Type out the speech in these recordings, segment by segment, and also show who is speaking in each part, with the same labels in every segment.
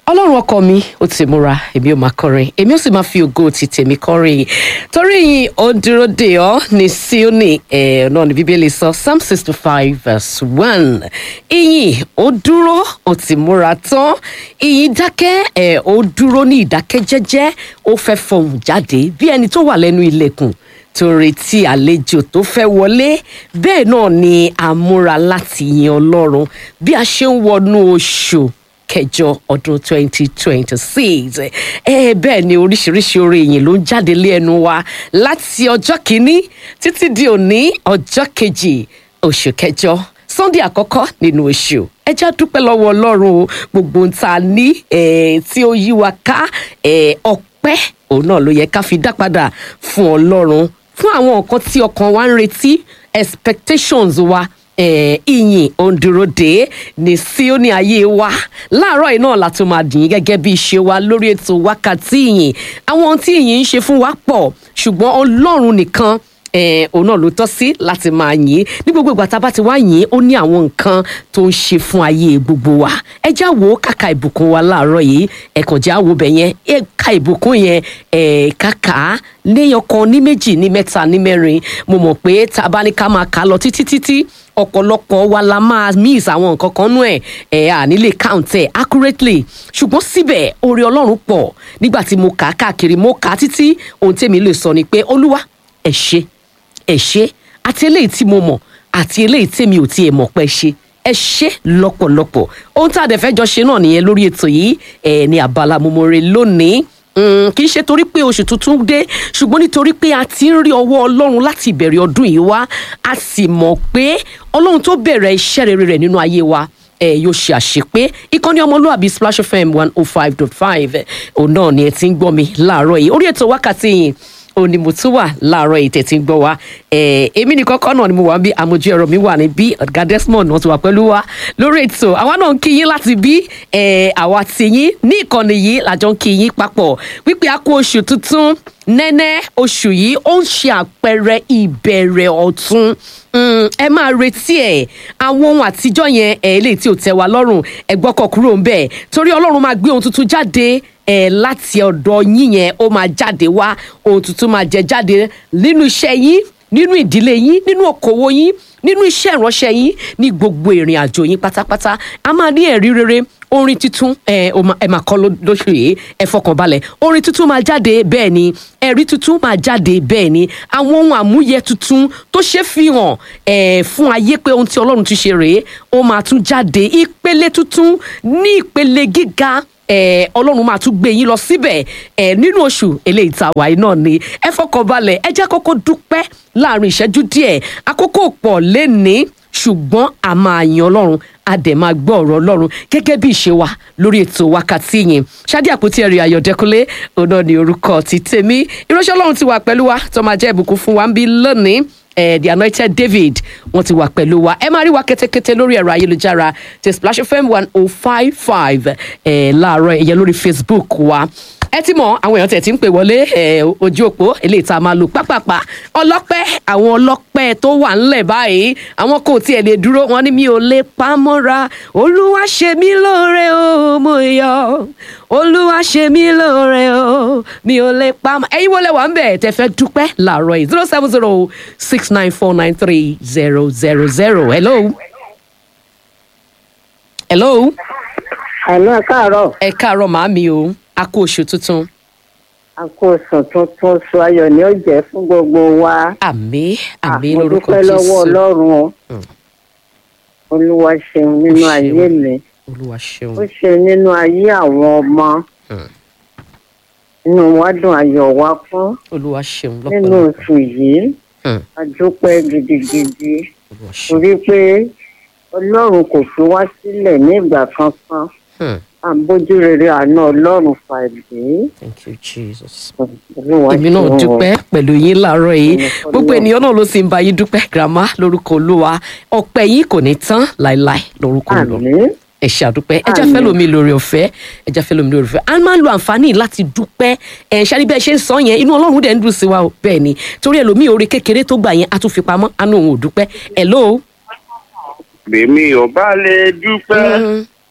Speaker 1: ọlọ́run ọkọ mi ó ti múra èmi ò máa kọrin èmi ó sì máa fi ògo ti tèmi kọrin torí yìí ó dúró dè ọ́ ní síónì ẹ̀ náà ní bíbélì sọ psalm sixty five verse one ìyìn ó dúró ó ti múra tán ìyìn dákẹ́ ẹ̀ ó dúró ní ìdákẹ́jẹ́jẹ́ ó fẹ́ fọhùn jáde bí ẹni tó wà lẹ́nu ilẹ̀kùn tó retí àlejò tó fẹ́ wọlé bẹ́ẹ̀ náà ni a múra láti yin ọlọ́run bí a ṣe ń wọnú oṣù kẹjọ ọdún twenty twenty six ẹ bẹ́ẹ̀ ni oríṣiríṣi orin ìyìn ló ń jáde lé ẹnu wa láti ọjọ́ kìíní títí di òní ọjọ́ kejì oṣù kẹjọ sunday àkọ́kọ́ nínú oṣù ẹ já dúpẹ́ lọ́wọ́ ọlọ́run o gbogbo ń ta ní tí ó yí wa ká ọpẹ́ òun náà ló yẹ ká fi dá padà fún ọlọ́run fún àwọn nǹkan tí ọkàn wa ń retí expectations wa ìyìn òǹdúródé ní síónì ayé wa láàárọ̀ yìí náà la tún máa dìn gẹ́gẹ́ bí ìṣe wa lórí ètò wákàtí ìyìn àwọn ohun tí ìyìn ń ṣe fún wa pọ̀ ṣùgbọ́n ọlọ́run nìkan òun náà ló tọ́ sí láti máa yìn ní gbogbo ìgbà tá a bá ti wá yìn ó ní àwọn nǹkan tó ń ṣe fún ayé gbogbo wa ẹ já wo kàkà ìbùkún wa láàárọ̀ yìí ẹ̀kàn já wo bẹ̀ yẹn ẹ̀ka ìbùkún yẹn kàkà léyọkan ní méjì ní mẹ́ta ní mẹ́rin mo mọ̀ pé tá a bá ní ká máa kà á lọ títí títí ọ̀pọ̀lọpọ̀ wa la máa miss àwọn nǹkan kan nú ẹ̀ ẹ̀ à nílé count ẹ̀ accurately ṣùgbọ́n síbẹ̀ oore ọlọ́run pọ̀ nígbà tí mo kà á káàkiri mo kà á títí ohun tèmi lè sọ ni pé olúwa ẹ ṣé ẹ ṣé àti eléyìí tí mo mọ̀ àti eléyìí tèmi ò tiẹ̀ mọ̀ pé ṣe ẹ ṣé lọ́pọ̀lọpọ̀ ohun tá a dẹ̀ fẹ́ jọ ṣe náà nìyẹn lórí ètò yìí ẹ̀ ní abala momore lónìí kì í ṣe torí pé oṣù tuntun dé ṣùgbọ́n nítorí pé a ti ń rí ọwọ́ ọlọ́run láti ìbẹ̀rẹ̀ ọdún yìí wá a sì mọ̀ pé ọlọ́run tó bẹ̀rẹ̀ iṣẹ́ rere rẹ̀ nínú ayé wa ẹ yóò ṣe àṣepé ìkànnì ọmọlúàbí splash fm one oh five dot five òun náà ni ẹ ti ń gbọ́ mi láàárọ̀ yìí orí ètò wákàtí yìí òun ni mo tún wà láàárọ̀ yìí tẹ̀tí ń gbọ́ wa èmi ní kọ́kọ́ náà ni mo wà ń bí amójú ẹ̀rọ mi wà ní bí ọ̀gá desmond wọn ti wà pẹ̀lú wa lórí ètò àwa náà ń kí yín láti bí àwa ti yín ní ìkànnì yìí làjọ ń kí yín papọ̀ wípé a kú oṣù tuntun nẹ́nẹ́ oṣù yìí ó ń ṣe àpẹẹrẹ ìbẹ̀rẹ̀ ọ̀tun ẹ máa retí ẹ àwọn ohun àtijọ́ yẹn ẹ eléyìí tí ò tẹ́ wa lọ́rùn ẹ gbọ́kọ̀ kúrò ń bẹ̀ torí ọlọ́run máa gbé ohun tuntun jáde ẹ láti ọ̀dọ̀ yín yẹn ó máa jáde wá ohun tuntun máa jẹ jáde nínú iṣẹ́ yín nínú ìdílé yín nínú okòwò yín nínú iṣẹ́ ìránṣẹ́ yín ní gbogbo ìrìn àjò yín pátápátá a máa ní ẹ̀rí rere orin tuntun ẹ ẹ máa kọ lóṣù yìí ẹ fọkànbalẹ̀ orin tuntun máa jáde bẹ́ẹ̀ ni ẹ̀rí tuntun máa jáde bẹ́ẹ̀ ni àwọn ohun àmúyẹ tuntun tó ṣe fi hàn ẹ fún ayé pé ohun tí ọlọ́run ti ṣe rèé ó máa tún jáde ìpele tuntun ní ìpele gíga ẹ ọlọ́run máa tún gbé yín lọ síbẹ̀ ẹ nínú oṣù eléyìí tá a wà yìí náà ni ẹ fọkànbalẹ̀ ẹ jẹ́ kókó dúpẹ́ láàrin ìṣẹ́jú díẹ̀ àkókò pọ̀ lénìí ṣùgbọ́n a máa yan ọlọ́run a dẹ̀ máa gbọ́ ọ̀rọ̀ ọlọ́run gẹ́gẹ́ bí ìṣe wa lórí ètò wákàtí yìí ṣáde àpótí ẹ̀rí ayọ̀dẹ́kúnlé òun náà ni orúkọ ti tèmi ìránṣẹ́ ọlọ́run ti wà pẹ̀lú wa tó máa jẹ́ ìbùkún fún wa ń bí lónìí eh, the anointed david wọn ti wà pẹ̀lú wa ẹ máa rí wa kẹ́tẹ́kẹ́tẹ́ lórí ẹ̀rọ ayélujára ti splash fm one oh five five láàárọ̀ ẹ̀yẹ lórí facebook wa ẹ ti mọ àwọn èèyàn tẹ̀ tí ń pè wọlé ojú òpó eléyìí tá a máa lò pápápá ọlọ́pẹ́ àwọn ọlọ́pẹ́ tó wà ńlẹ̀ báyìí àwọn kò tiẹ̀ lè dúró wọn ní mi ò lè pa mọ́ra olúwa ṣe mí lóore o mo yọ olúwa ṣe mí lóore o mi ò lè pa mọ́ ẹ̀yin wọlé wà ń bẹ̀ tẹ́ fẹ́ dúpẹ́ làárọ̀ yìí zero seven zero six nine four nine three zero zero zero hello. hello.
Speaker 2: àìní ẹ káàárọ̀.
Speaker 1: ẹ káàárọ̀ màámi o a kú oṣù tuntun.
Speaker 2: a kú oṣù tuntun oṣù ayọ̀ ni ó jẹ́ fún gbogbo wa.
Speaker 1: àmì àmì
Speaker 2: mo
Speaker 1: lórúkọ
Speaker 2: dúpẹ́ lọ́wọ́
Speaker 1: jésù
Speaker 2: ọlọ́run o. olúwa ṣeun nínú
Speaker 1: Ó ṣeun.
Speaker 2: ayé mi
Speaker 1: olúwa ṣeun
Speaker 2: ó ṣe nínú ayé àwọn ọmọ
Speaker 1: Hmm.
Speaker 2: inú wa dùn ayọ̀ wa kún
Speaker 1: olúwa ṣeun
Speaker 2: nínú
Speaker 1: lọ́pọ̀lọpọ̀
Speaker 2: oṣù yìí
Speaker 1: Hmm.
Speaker 2: a dúpẹ́ gidigidi
Speaker 1: olúwa ṣeun
Speaker 2: torí pé ọlọ́run kò fi wá sílẹ̀ ní ìgbà kankan
Speaker 1: Hmm.
Speaker 2: à ń bójú rere àánú ọlọ́run fàìdí.
Speaker 1: thank you jesus.
Speaker 2: olúwa
Speaker 1: èmi náà
Speaker 2: ṣeun o.
Speaker 1: dúpẹ́ pẹ̀lú yín láàárọ̀ yìí
Speaker 2: Olùkọ́
Speaker 1: gbogbo
Speaker 2: náà.
Speaker 1: ènìyàn náà ló sì ń bá yín dúpẹ́ girama lórúkọ olúwa ọpẹ́ yín kò ní tán láéláé lórúkọ olúwa
Speaker 2: àmín
Speaker 1: ẹ ṣe àdúpẹ́ ẹ jẹ́
Speaker 2: Àmín.
Speaker 1: fẹ́ lómi lórí ọ̀fẹ́ ẹ jẹ́ fẹ́ lómi lórí ọ̀fẹ́ a máa ń lo àǹfààní yìí láti dúpẹ́ ẹ̀ ṣáà ní bẹ́ẹ̀ ṣe ń sọ yẹn inú ọlọ́run dẹ̀ ń dùn sí wa o bẹ́ẹ̀ ni torí ẹlòmíì oore kékeré tó gbà yẹn a tún fi pamọ́ àánú òun ò dúpẹ́ hello.
Speaker 3: bèmi ò bá lè dúpẹ́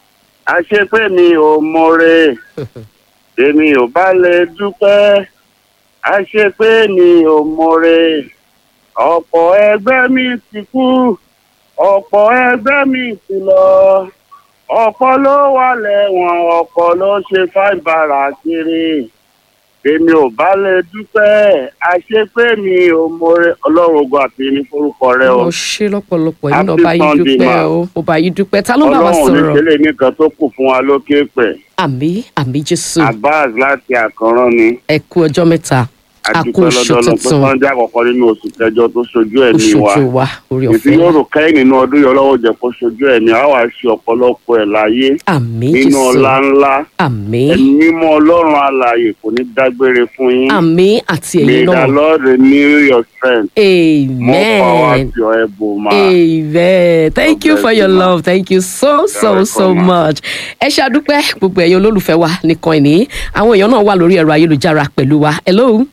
Speaker 3: àṣepé mi ò mọ̀re èmi ò bá lè dúpẹ́ àṣepé mi ò mọ̀re ọ̀pọ̀ ẹgbẹ́ mi ti kú ọ̀pọ̀ ẹgbẹ́ mi ti lọ ọ̀pọ̀ ló wà lẹ́wọ̀n ọ̀pọ̀ ló ṣe fáìbàrà kiri èmi ò bá lè dúpẹ́ àṣepé mi ò mọ̀re ọlọ́run ogun àti ní forúkọ rẹ o
Speaker 1: mo ṣe lọ́pọ̀lọpọ̀ yìí náà
Speaker 3: Happy
Speaker 1: bá yín
Speaker 3: Sunday,
Speaker 1: dúpẹ́
Speaker 3: ma.
Speaker 1: o mo bá yín dúpẹ́ ta ló bá wa
Speaker 3: ọlọ́run ò ní
Speaker 1: sọ̀rọ̀
Speaker 3: ṣẹlẹ̀ nìkan tó kù fún wa lókè pẹ̀
Speaker 1: àmì àmì jésù
Speaker 3: abbas láti àkànrán ni
Speaker 1: ẹ kú ọjọ́ mẹ́ta a kú
Speaker 3: àdúpẹ́
Speaker 1: oṣù
Speaker 3: lọ́dọ̀ lọ pé
Speaker 1: tuntun
Speaker 3: sunday àkọ́kọ́ nínú oṣù kẹjọ tó ṣojú ẹ̀mí wa
Speaker 1: oṣooṣù wa orí
Speaker 3: ìfi
Speaker 1: ọ̀fẹ́
Speaker 3: yóò rò kẹ́yìn nínú ọdún yìí ọlọ́wọ́ jẹ́ kó ṣojú ẹ̀mí a wà ṣe ọ̀pọ̀lọpọ̀ ẹ̀ láyé
Speaker 1: àmì
Speaker 3: nínú
Speaker 1: jésù
Speaker 3: ọlá ńlá
Speaker 1: àmì
Speaker 3: ẹ̀mí mímọ́ ọlọ́run alààyè kò ní dágbére fún yín
Speaker 1: àmì àti
Speaker 3: may
Speaker 1: ẹ̀yin
Speaker 3: the
Speaker 1: náà
Speaker 3: lord renew your strength more power
Speaker 1: amen.
Speaker 3: to your elbow ma
Speaker 1: Amen. Thank
Speaker 3: God
Speaker 1: you
Speaker 3: bless
Speaker 1: for
Speaker 3: you,
Speaker 1: your
Speaker 3: ma.
Speaker 1: love. Thank you so so
Speaker 3: welcome,
Speaker 1: so
Speaker 3: ma.
Speaker 1: much. Ẹ ṣe àdúpẹ́ gbogbo ẹ̀yin olólùfẹ́ wa nìkan ìní. Àwọn èèyàn náà wà lórí ẹ̀rọ ayélujára pẹ̀lú wa. Hello.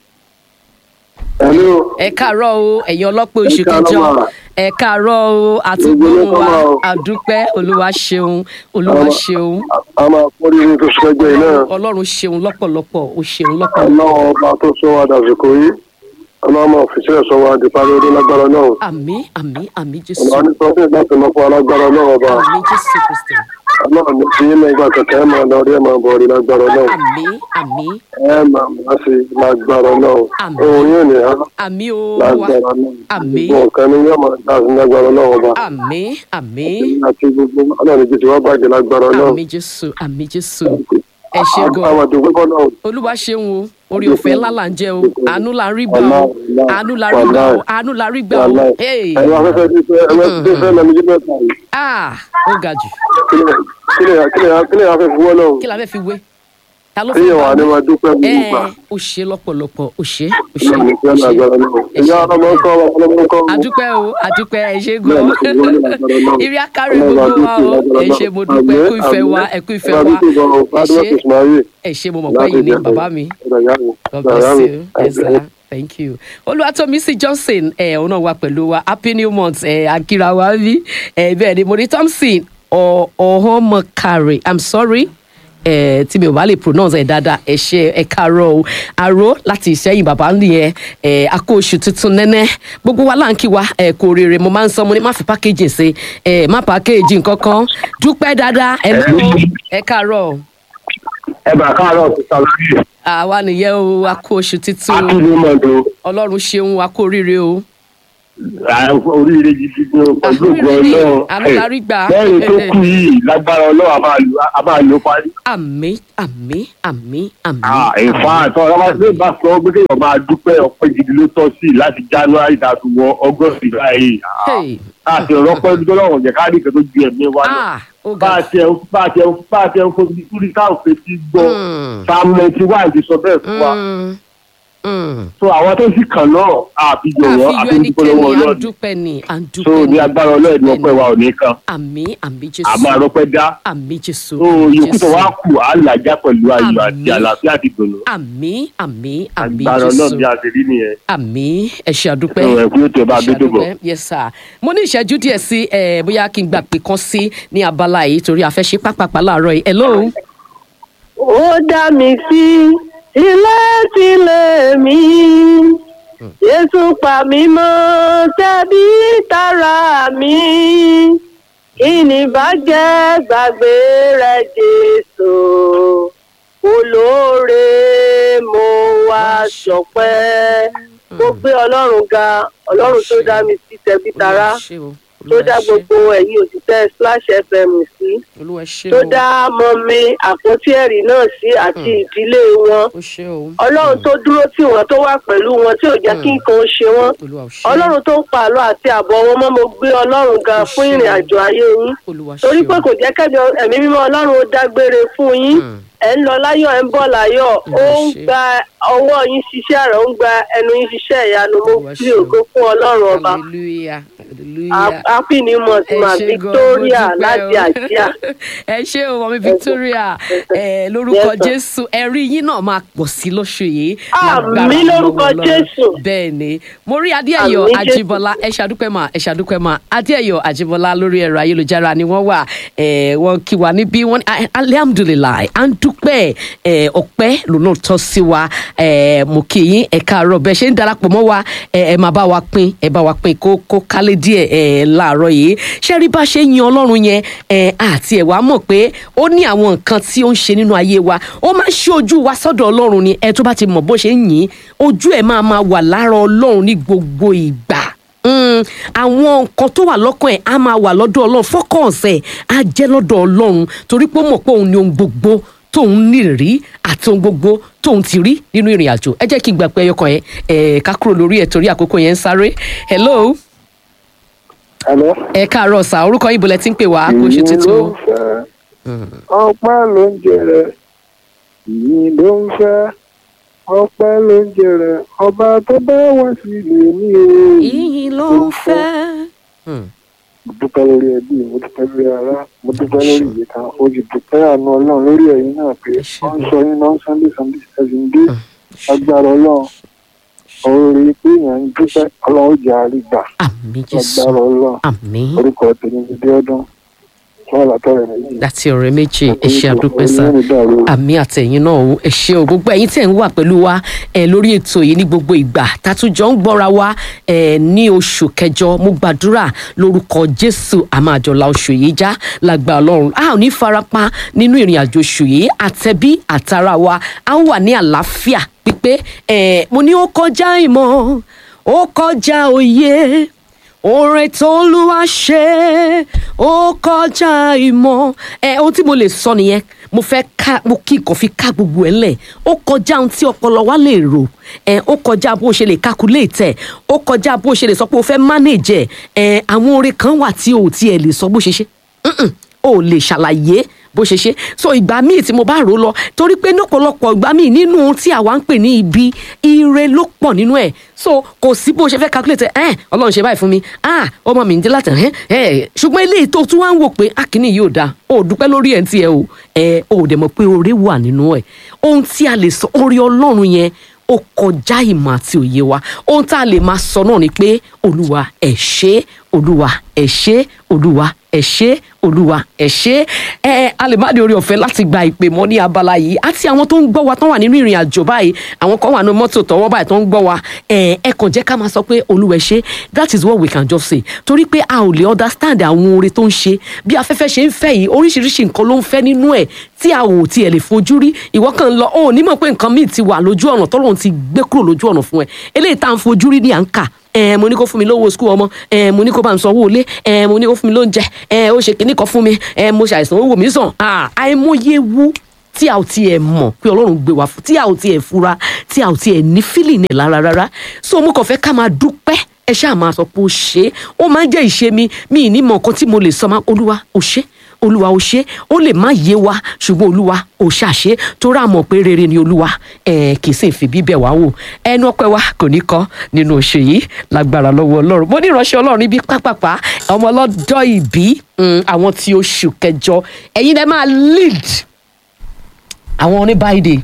Speaker 4: Hello.
Speaker 1: Ẹ káàárọ̀ o, ẹ̀yin ọlọ́pẹ́ oṣù
Speaker 4: Ẹ káàárọ̀,
Speaker 1: kẹjọ.
Speaker 4: ma.
Speaker 1: Ẹ káàárọ̀ o,
Speaker 4: Gbogbo
Speaker 1: àtúgbòhùn
Speaker 4: ilé
Speaker 1: wa.
Speaker 4: kọ́ máa o.
Speaker 1: Àdúpẹ́ Olúwa ṣeun, Olúwa
Speaker 4: Àmọ́-
Speaker 1: ṣeun.
Speaker 4: A máa kórè ní tó ṣẹjọ yìí náà.
Speaker 1: Ọlọ́run ṣeun lọ́pọ̀lọpọ̀, ó ṣeun lọ́pọ̀lọpọ̀.
Speaker 4: Ọlọ́run ọba tó sọ wa dàsìkò yìí. Ọlọ́run máa fi sílẹ̀ sọ wa di parí ọdún lágbára náà.
Speaker 1: Àmì àmì àmì Jésù.
Speaker 4: Ọlọ́run ní sọ́dún láti mọ̀ fún alágbára náà ọba.
Speaker 1: Àmì Jésù Kristi.
Speaker 4: Ọlọ́run ní fi ilẹ̀ ìgbà kẹ̀kẹ́ ẹ̀ máa lọ rí ẹ̀ máa bọ̀ rí lágbára náà.
Speaker 1: Àmì àmì
Speaker 4: Ẹ máa máa fi lágbára náà.
Speaker 1: Àmín.
Speaker 4: Òun yóò ní ha
Speaker 1: àmì o wa.
Speaker 4: lágbára náà.
Speaker 1: Àmín.
Speaker 4: Gbogbo nǹkan ni yóò máa dá sí lágbára náà ọba.
Speaker 1: Àmì àmì.
Speaker 4: Àti gbogbo ọlọ́run ní ti wá bàjẹ́ lágbára náà.
Speaker 1: àmì jésù àmì jésù ẹ ṣe gan
Speaker 4: Àwọn àdúgbò kan náà.
Speaker 1: olúwa ṣeun o orí ọ̀fẹ́ ńlá là ń jẹ o àánú la rí gbà o
Speaker 4: Wàláì,
Speaker 1: àánú la rí gbà o
Speaker 4: wàláì.
Speaker 1: àánú la rí gbà o
Speaker 4: Wàláì.
Speaker 1: Hey.
Speaker 4: Ẹ̀rọ afẹ́fẹ́ ti fẹ́ ẹ̀rọ ti fẹ́ lẹ́nu jí mẹ́ta yìí.
Speaker 1: ah ó ga jù
Speaker 4: Kí ni kí ni kí ni kí ni afẹ́ fi wọ́n náà?
Speaker 1: kí la fẹ́ fi wé ta ló
Speaker 4: Ẹ̀yẹ̀ wà ní
Speaker 1: wá
Speaker 4: máa dúpẹ́ gbogbo
Speaker 1: ẹ
Speaker 4: gbà.
Speaker 1: ó ṣe lọ́pọ̀lọpọ̀ ó ṣe ó ṣe
Speaker 4: Ọlọ́run ní kí
Speaker 1: ó
Speaker 4: wọ́n
Speaker 1: ṣe
Speaker 4: lágbára náà. Ìyá ọlọ́mọ ń kọ́ ọmọ ọlọ́mọ ń kọ́ ọmọ.
Speaker 1: adúpẹ́ o adúpẹ́ ẹ ṣe
Speaker 4: Bẹ́ẹ̀
Speaker 1: gan
Speaker 4: ni, ìwọ ní lágbára náà.
Speaker 1: ìrì akárí
Speaker 4: Ọlọ́run
Speaker 1: gbogbo
Speaker 4: bá
Speaker 1: wa
Speaker 4: dúpẹ́
Speaker 1: o
Speaker 4: lágbára
Speaker 1: ẹ
Speaker 4: náà.
Speaker 1: ṣe mo dúpẹ́ ẹ kú ìfẹ́
Speaker 4: Àmín,
Speaker 1: wa
Speaker 4: àmín.
Speaker 1: ẹ kú ìfẹ́
Speaker 4: Bá
Speaker 1: wa
Speaker 4: dúpẹ́ gan-an,
Speaker 1: ẹ
Speaker 4: Adúlọ́
Speaker 1: ṣe
Speaker 4: Ismail.
Speaker 1: ẹ ṣe mo mọ̀ pé yìí ni bàbá mi.
Speaker 4: Ọ̀dọ̀ ìyá mi.
Speaker 1: God
Speaker 4: Ọ̀dọ̀ ìyá
Speaker 1: bless
Speaker 4: mi.
Speaker 1: you. Yes, sir. Thank you. Olúwatomisi Johnson ẹ̀ òun náà wà pẹ̀lú wa Happy New Month ẹ̀ Akira wa bí ẹ̀ bẹ́ẹ̀ ni Mori Thompson ọ̀hánmọ̀kàrẹ̀ I'm sorry ẹ̀ tí mi ò bá lè pronounce ẹ̀ dáadáa ẹ̀ ṣe ẹ̀ kárọ̀ o àrò láti ìṣẹ́yìn bàbá nìyẹn ẹ̀ akó oṣù tuntun nẹ́nẹ́ gbogbo wa láǹkì wa ẹ̀ kò rere mo máa ń sọ mo ní má fi pákéjì ṣe ẹ̀ má pákéjì nǹkan kan dúpẹ́ dáadáa ẹ̀ lọ́wọ́ ẹ̀ kárọ̀
Speaker 4: Ẹ bá káàárọ̀ ti sàlàyé.
Speaker 1: àwa nìyẹn o akó oṣù tuntun
Speaker 4: Happy New Month o.
Speaker 1: ọlọ́run ṣeun wa kó oríire o.
Speaker 4: À, Oríire gidi ni o pẹ̀lú ògùn
Speaker 1: Oríire,
Speaker 4: Ọlọ́run.
Speaker 1: àánú la rí gbà.
Speaker 4: Bẹ́ẹ̀ni tó kù yìí lágbára Ọlọ́run a máa lò- a máa lò parí.
Speaker 1: àmì àmì àmì àmì.
Speaker 4: ìfà àtọ ọlọmọdé bá sọ pé kéèyàn máa dúpẹ́ ọpẹ́ gidi ló tọ́ sí i láti january dàtú wọ ọgọ́sì báyìí
Speaker 1: Hey.
Speaker 4: àti ọlọ́pẹ́ dúdú lọ́wọ́ jẹ́ ká rí ìkẹ́ tó ju ẹ̀mí wa lọ.
Speaker 1: ah ó
Speaker 4: bá
Speaker 1: ga
Speaker 4: a tiẹ̀ bá a tiẹ̀ bá a tiẹ̀ ń fojú kúrú káwọn fetí gbọ́
Speaker 1: Mm.
Speaker 4: sam ninety one ti sọ bẹ́ẹ̀ fún wa.
Speaker 1: Mm, mm.
Speaker 4: so àwọn tó sì kàn náà àfijọ́ wọn
Speaker 1: àfihàn
Speaker 4: àfijọ́
Speaker 1: ẹnikẹ́ni
Speaker 4: lọ́wọ́
Speaker 1: à ń
Speaker 4: ọlọ́ọ̀ni
Speaker 1: dúpẹ́ ni à ń
Speaker 4: so
Speaker 1: dúpẹ́
Speaker 4: ní agbára ọlọ́ọ̀ni ọpẹ́ wa ò ní kan
Speaker 1: àmì àmì
Speaker 4: àmọ́
Speaker 1: jésù
Speaker 4: àrọ́pẹ́ dá
Speaker 1: àmì jésù
Speaker 4: so
Speaker 1: àmì
Speaker 4: yòókù tó
Speaker 1: Jésù.
Speaker 4: wá kù á làjá pẹ̀lú ayọ̀ àti
Speaker 1: Àmín.
Speaker 4: àlàáfíà àti ìdùnnú
Speaker 1: àmì àmì àmì
Speaker 4: agbára
Speaker 1: jésù
Speaker 4: ọlọ́ọ̀ni àti rí nìyẹn
Speaker 1: àmì ẹ ṣé àdúpẹ́
Speaker 4: so ẹ̀kú ètò ẹ̀ bá gbé dòbọ̀.
Speaker 1: Ṣàdúpẹ́. yes sir mo ní ìṣẹ́jú díẹ̀ sí ẹ bóyá kí n gbà pé kan sí ní abala yìí torí a fẹ́ ṣe pápápá láàárọ̀ yìí hello.
Speaker 2: ó dá mi sí ilé tilé mi jésù pa mí mọ́ tẹ̀bí tara mi kí ni bá jẹ́ gbàgbé rẹ jésù olóore mo wá ṣọpẹ́ mo gbé ọlọ́run ga ọlọ́run tó dá mi sí tẹ̀bí tara
Speaker 1: Olúwa ṣé o,
Speaker 2: tó
Speaker 1: Olúwa
Speaker 2: dá
Speaker 1: ṣé,
Speaker 2: gbogbo ẹ̀yin òṣìṣẹ́ splash fm sí
Speaker 1: Olúwa ṣé
Speaker 2: tó
Speaker 1: o,
Speaker 2: dá mọ́mí àpótí ẹ̀rí náà sí àti ìdílé wọn
Speaker 1: ó ṣé o
Speaker 2: ọlọ́run tó dúró tì wọ́n tó wà pẹ̀lú wọn tí ò jẹ́ kí nǹkan ó ṣe wọ́n
Speaker 1: Olúwa ò ṣé
Speaker 2: ọlọ́run tó ń pa àlọ́ àti àbọ̀ wọn mọ́ mo gbé ọlọ́run ga
Speaker 1: Ó
Speaker 2: fún
Speaker 1: ṣé o.
Speaker 2: ìrìn àjò ayé yín
Speaker 1: Olúwa ṣé
Speaker 2: torí
Speaker 1: o.
Speaker 2: pé kò jẹ́ kẹ́mi ẹ̀mí mímọ́ ọlọ́run ó dágbére fún yín
Speaker 1: Mm.
Speaker 2: ẹ̀ ń lọ láyọ̀ ẹ̀ ń bọ̀ láyọ̀ ó ń
Speaker 1: ṣé.
Speaker 2: gba ọwọ́ yín ṣiṣẹ́ rẹ̀ ó ń gba ẹnu yín ṣiṣẹ́ ìyanu mo
Speaker 1: Olúwa
Speaker 2: fi
Speaker 1: ṣeun.
Speaker 2: ògo fún ọlọ́run ọba
Speaker 1: hallelujah hallelujah.
Speaker 2: happy new month
Speaker 1: Ẹ
Speaker 2: ma
Speaker 1: ṣé gan,
Speaker 2: victoria
Speaker 1: mo dúpẹ́
Speaker 2: láti
Speaker 1: o.
Speaker 2: àjíà
Speaker 1: ẹ ṣé o mọ̀mí victoria ẹ lórúkọ
Speaker 2: Yes, sir.
Speaker 1: jésù ẹ̀rí yín náà máa pọ̀ sí lóṣù yìí.
Speaker 2: Àmín
Speaker 1: lágbára
Speaker 2: lórúkọ
Speaker 1: lọ́wọ́ Ọlọ́run.
Speaker 2: Jésù.
Speaker 1: bẹ́ẹ̀ ni mo rí adéẹ̀yọ̀
Speaker 2: Àmín Jésù.
Speaker 1: ajíbọ́lá ẹ ṣàdúpẹ́ mà ẹ ṣàdúpẹ́ mà adéẹ̀yọ̀ ajíbọ́lá lórí ẹ̀rọ ayélujára ni wọ́n wà ẹ̀ wọ́n kí wa níbí wọ́n ní "Ah, alihamudulilayi à ń dúpẹ́ ẹ̀ ọpẹ́ lónà tọ́ sí wa ẹ̀ mo kì í ẹ̀ káàárọ̀ bẹ́ẹ̀ ṣe ń darapọ̀ mọ́ wa ẹ̀ ẹ̀ máa bá wa pín ẹ̀ bá wa pín kó kó kálé díẹ̀ ẹ̀ láàárọ̀ yìí ṣé rí bá ṣe ń yan ọlọ́run yẹn ẹ̀ àti ẹ̀ wá mọ̀ pé ó ní àwọn nǹkan tí ó ń ṣe nínú ayé wa ó máa ń ṣe ojú wa sọ́dọ̀ ọlọ́run ni ẹ̀ tó bá ti mọ̀ bó ṣe ń yìn ojú ẹ̀ máa máa wà lára ọlọ́run ní gbogbo ìgbà Mm, àwọn nǹkan tó wà lọ́kàn ẹ̀ á máa wà lọ́dọ̀ ọlọ́run fọ́kànsẹ̀ á jẹ́ lọ́dọ̀ ọlọ́run torí pé ó mọ̀ pé òun ni ohun gbogbo tóun ní rí àti ohun gbogbo tóun ti rí nínú ìrìn àjò ẹ jẹ́ kí n gbà pé ẹyọkàn yẹn ẹ̀ ká kúrò lórí ẹ̀ torí àkókò yẹn ń sáré hello
Speaker 5: Hello.
Speaker 1: ẹ káàárọ̀ sà orúkọ yín bolẹ̀ tí ń pè wá kó ṣe
Speaker 5: Ìyìn ló
Speaker 1: tuntun
Speaker 5: ń fẹ́ ọpẹ́ ló ń jẹrẹ ìyìn ló ń fẹ́ ọpẹ́ ló ń jẹrẹ ọba tó bá wọn sí lè ní o.
Speaker 1: ìyìn ló ń fẹ́. Hmm.
Speaker 5: mo dúpẹ́ lórí ẹbí mo dúpẹ́ lórí ará mo dúpẹ́ lórí ìyíká o sì dúpẹ́ àánú ọlọ́run lórí ẹ̀yin náà pé
Speaker 1: Ẹ ṣé
Speaker 5: wọ́n ń
Speaker 1: gan.
Speaker 5: sọ yín náà sunday sunday ẹ̀sìn dé agbára ọlọ́run orí pé èèyàn ń dúpẹ́ ọlọ́run ó jẹ́ àrígbà
Speaker 1: àmì jésù
Speaker 5: agbára ọlọ́run
Speaker 1: àmì
Speaker 5: orúkọ tèmi ti dé ọdún wọn làtọ̀rẹ̀ méjì.
Speaker 1: láti ọ̀rẹ́ méjì ẹ ṣe àdúpẹ́ sá.
Speaker 5: Ọlọ́run dàrú o.
Speaker 1: àmì àtẹ̀yìn náà o ẹ ṣé o gbogbo ẹ̀yin tẹ̀ ń wà pẹ̀lú wa ẹ lórí ètò yìí ní gbogbo ìgbà tàtújọ́ ń gbọ́ra wa ẹ ní oṣù kẹjọ mo gbàdúrà lórúkọ jésù àmàjọlá oṣù yìí já lágbà ọlọ́run a ò ní farapa nínú ìrìn àjò oṣù yìí àtẹ̀bí àtara wa a wà ní àlàáfíà pípé ẹ mo ní ó kọjá ìmọ̀ ó kọjá òye oore tó lúwa ṣe ó kọjá ìmọ̀ ẹ ohun tí mo lè sọ nìyẹn mo fẹ́ ká mo kí nǹkan fi ká gbogbo ẹ̀ ńlẹ̀ ó kọjá ohun tí ọpọlọ wa lè rò ẹ ó kọjá bó ṣe lè calculate ẹ ó kọjá bó ṣe lè sọ pé o fẹ́ manage ẹ ẹ àwọn oore kan wà tí o ò tiẹ̀ lè sọ bó ṣe ṣe Mm-mm. o ò lè ṣàlàyé bó ṣe ṣe so ìgbà míì tí mo bá rò ó lọ torí pé lọ́pọ̀lọpọ̀ ìgbà míì nínú ohun tí àwa ń pè ní ibi ire ló pọ̀ nínú ẹ̀ so kò sí bó ṣe fẹ́ calculate ẹ̀ ọlọ́run ṣe báyìí fún mi ah ọmọ mi ń dé láti ẹ̀ ẹ̀ ṣùgbọ́n eléyìí tó tún wá ń wò pé akínní yóò dáa o ò dúpẹ́ lórí ẹ̀ ń tiẹ̀ o ẹ̀ o ò dẹ̀ mọ̀ pé oore wà nínú ẹ̀ ohun tí a lè sọ oore ọlọ́run yẹn ó kọjá ìmọ̀ àti òye wa ohun tá a lè máa sọ náà ni pé olúwa ẹ ṣé olúwa ẹ ṣé olúwa ẹ ṣé olúwa ẹ ṣé ẹ a lè má di orí ọ̀fẹ́ láti gba ìpè mọ́ ní abala yìí àti àwọn tó ń gbọ́ wa tó wà nínú ìrìn àjò báyìí àwọn kan wà nínú mọ́tò tọwọ́ báyìí tó ń gbọ́ wa ẹ ẹ kàn jẹ́ ká máa sọ pé olúwa ẹ ṣé that is what we can just say torí pé a ò lè understand àwọn oore tó ń ṣe bí afẹ́fẹ́ ṣe ń fẹ́ yìí oríṣiríṣi nǹkan ló ń fẹ́ nínú ẹ̀ tí a ò tiẹ̀ lè fojú rí ìwọ kan lọ ó nímọ̀ pé nǹkan míì ti wà lójú ọ̀nà tọ́lọ́run ti gbé kúrò lójú ọ̀nà fún ẹ eléyìí tá à ń fojú rí ní à ń kà ẹ mo ní kó fún mi lówó skul ọmọ ẹ mo ní kó bá ń sanwó ilé ẹ mo ní kó fún mi lóúnjẹ ẹ ó ṣe kinní kan fún mi ẹ mo ṣàìsàn ó wò mí sàn ah, àìmọye wú tí a ò tiẹ̀ mọ̀ pé ọlọ́run gbé wa fún tí a ò tiẹ̀ fura tí a ò tiẹ̀ ní fílì ní lára rárá so mo kàn fẹ́ ká máa dúpẹ́ ẹ ṣáà máa sọ pé ó ṣe é ó máa ń jẹ́ ìṣe mi mi ì ní mọ̀ nǹkan tí mo lè sọ máa olúwa ó ṣe é olúwa ó ṣe ó lè má yé wa ṣùgbọ́n olúwa ó ṣàṣe torí àmọ̀ pé rere ni olúwa ẹ kì í sì fi bíbẹ̀ wá wò ẹnu ọpẹ́ wa kò ní kọ́ nínú oṣù yìí lágbára lọ́wọ́ ọlọ́run mo ní ìránṣẹ́ ọlọ́run níbi pápápá ọmọ ọlọ́dọ̀ ìbí mm, àwọn tí oṣù kẹjọ ẹ̀yin lẹ́ máa lead àwọn oní báyìí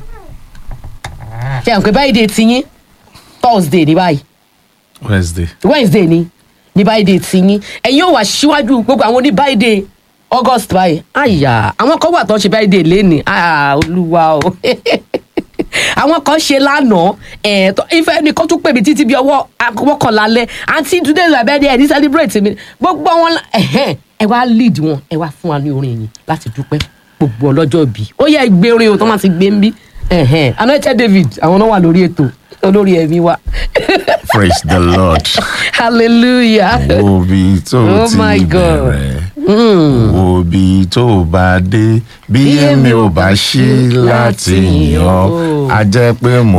Speaker 1: ṣe àwọn pé báyìí ti yín thursday ní báyìí
Speaker 6: Wednesday.
Speaker 1: wednesday ni ní báyìí ti yín ẹ̀yin ò wá síwájú gbogbo àwọn ní báyìí august báyìí àyà àwọn kan wà tó ń ṣe báyìí lẹ́nìí ah olúwa o àwọn kan ṣe lánàá ẹ̀ tó- ìfẹ́ nìkan tún pè mí títí bí ọwọ́ mọ́kànlá lẹ́ àǹtí today is my birthday ẹ̀ ní celebrate mi gbogbo wọn la- ẹ̀hẹ́n, ẹ wá lead wọn ẹ wá fún wa ní orin yìí láti dúpẹ́ gbogbo ọlọ́jọ́ bí ó yẹ gbé orin o tó máa ti gbé ń bí ẹ̀hẹ́n, anointed david àwọn náà wà lórí ètò olórí ẹ̀mí wa
Speaker 6: Praise the Lord.
Speaker 1: hallelujah.
Speaker 6: Wo bí tó
Speaker 1: Oh
Speaker 6: ti
Speaker 1: my God.
Speaker 6: bẹ̀rẹ̀. Wo bí tó bá dé. Bí èmi ò bá ṣí láti yàn ọ́, a jẹ́ pé mo